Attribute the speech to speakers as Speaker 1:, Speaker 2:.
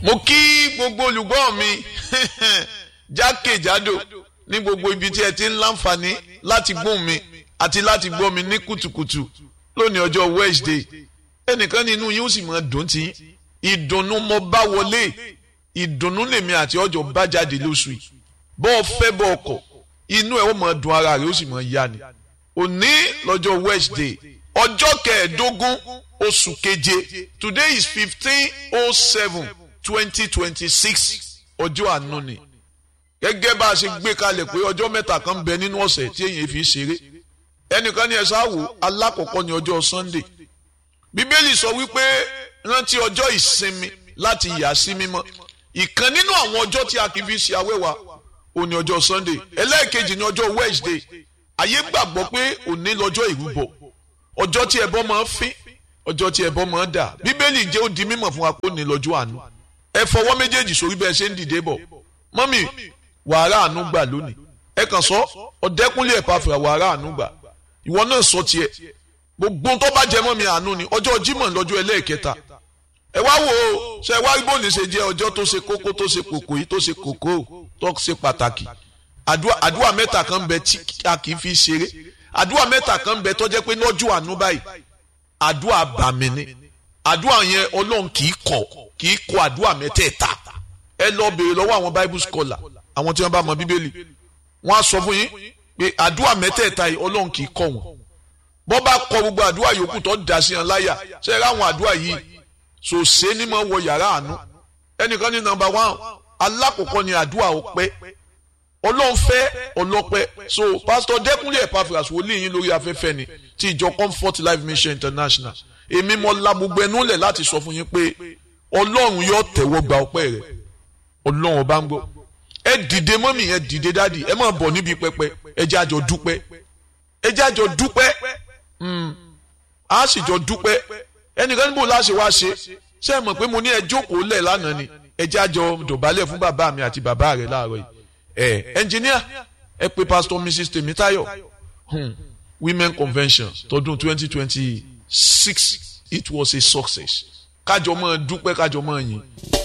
Speaker 1: mo kí gbogbo olùgbọ́ mi jákèjádò ní gbogbo ibi tí ẹ ti ń láǹfààní láti gbóhùn mi àti láti gbọ́ mi ní kùtùkùtù lónìí ọjọ́ Wednesday ẹnìkan nínú yín ó sì máa dùn tí ìdùnnú mo bá wọlé ìdùnnú lèmi àti ọjọ́ bá jáde lóṣù yìí bọ́ ọ fẹ́ bọ́ ọkọ̀ inú ẹ̀ ó máa dùn ara rẹ̀ ó sì máa yá ni òní lọ́jọ́ Wednesday ọjọ́ kẹẹ̀ẹ́dógún oṣù keje today is fifteen oh seven twenty twenty six ọjọ́ àánú ni gẹ́gẹ́ bá a ṣe gbé kalẹ̀ pé ọjọ́ mẹ́ta kan bẹ nínú ọ̀sẹ̀ tí èyàn fi ṣeré ẹnìkan ní ẹ̀sán àwò alákọ̀ọ́kọ́ ní ọjọ́ Sunday bíbélì sọ wípé rántí ọjọ́ ìsinmi láti yà sí mímọ́ ìkan nínú àwọn ọjọ́ tí a kì í fi ṣe awẹ́wà òní ọjọ́ Sunday ẹlẹ́ẹ̀kejì ní ọjọ́ Wednesday ayé gbàgbọ́ pé òní lọ́jọ́ ìrúbọ ọjọ́ tí ẹbọ máa ń fín ọjọ́ tí ẹbọ máa ń dà bíbélì jẹ́ ó di mímọ̀ fún wa pé òní lọ́jọ́ àánú ẹ fọwọ́ méjèèjì sórí bẹ́ẹ̀ ṣe ń dìde bọ̀ mọ́mì wàhálà àánú gbà lónìí ẹ kàn sọ ọ̀dẹ́kúnlé ẹ̀pá fìrà wàhálà àánú gbà ìwọ náà sọ tiẹ̀ gbogbo tó bá jẹ mọ́ mi àánú ni ọjọ́ Jímọ̀ lọ́jọ́ ẹlẹ́ẹ̀kẹta ẹ wá wò ó ṣe wá rí bóni ṣe jẹ́ ọjọ́ tó ṣe kókó tó ṣe kòkó yìí tó ṣe kòkó tó ṣe pàtàkì àdúrà mẹ́ta kan bẹ tí a kì í fi ṣeré àdúrà mẹ́ta kan bẹ tó jẹ́ pé lọ́jọ́ àánú báyìí àdúrà bàmí ni àdúrà yẹn Ọlọ́run kì í kọ̀ kì í kọ̀ àdúrà mẹ́tẹ̀ẹ̀ta ẹ lọ béèrè lọ́wọ́ àwọn bible scholar àwọn tí wọ́n bá mọ bíbélì wọ́n á sọ fún yín pé àdúrà mẹ́tẹ̀ẹ̀ta yìí Ọlọ́run kì í kọ̀ wọ́n bọ́ bá kọ gbogbo àdúrà yòókù tó dà sí yẹn láyà ṣe é ráwọn àdúrà yìí sòsé ní mọ̀ wọ yàrá àánú ẹnìkan ní nọ́mbà one alákọ̀ọ́kọ́ ni àdúrà ọpẹ́ Ọlọ́run fẹ́ ọlọ́pẹ́ so pastor Dẹ́kunlé Epaphras wòlíì yín lórí afẹ́fẹ́ ni ti ìjọ Comfort Life Mission International èmi mo la gbogbo ẹnu lẹ̀ láti sọ fún yín pé Ọlọ́run yóò tẹ̀wọ́ gba ọpẹ́ rẹ̀ Ọlọ́run ọba ń gbọ́ ẹ dìde mọ́mì ẹ dìde dáàdì ẹ máa bọ̀ níbi pẹpẹ ẹ jẹ́ àjọ dúpẹ́ ẹ jẹ́ àjọ dúpẹ́ a sì jọ dúpẹ́ ẹnìkan níbo láṣẹ wá ṣe ṣé ẹ mọ̀ pé mo ní ẹ jókòó lẹ̀ lánàá ni ẹ jẹ́ àjọ dọ̀bálẹ̀ fún bàbá mi àti bàbá rẹ̀ láàárọ̀ yìí ẹ ẹnjìníà ẹ pé pastor mrs Tèmítáyọ̀ hmm. women convention tọdún twenty twenty six it was a success kájọ máa dúpẹ́ kájọ máa yìn.